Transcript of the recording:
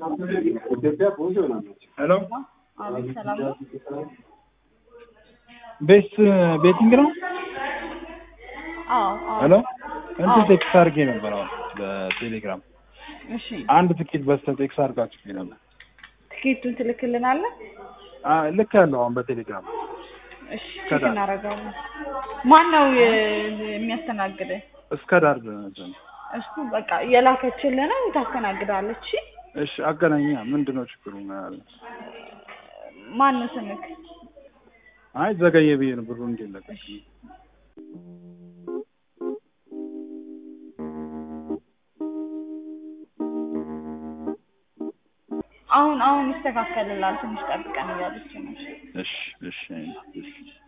ሄሎ አቤት ሰላም ነው? ቤስ ቤቲንግ ነው? አዎ አዎ። ሄሎ እንትን ቴክስት አድርጌ ነበር አሁን በቴሌግራም እሺ አንድ ትኬት በስተ ቴክስት አድርጋችሁ ነበር። ትኬቱን ትልክልናለህ? አ- ልክ ያለው አሁን በቴሌግራም እሺ ከዛ- ቼክ እናደርጋለን። ማን ነው የ- የሚያስተናግድህ? እስከ ዳር ድረስ ነው። እሱ በቃ የላከችልህ ነው ታስተናግዳለች። እሺ እሺ አገናኛ ምንድን ነው ችግሩ? ማን ነው ስምክ? አይ ዘገየ ብዬ ነው ብሩ እንዲለቀቅ አሁን አሁን ይስተካከልላል ትንሽ ጠብቀን እያለች ነው። እሺ እሺ እሺ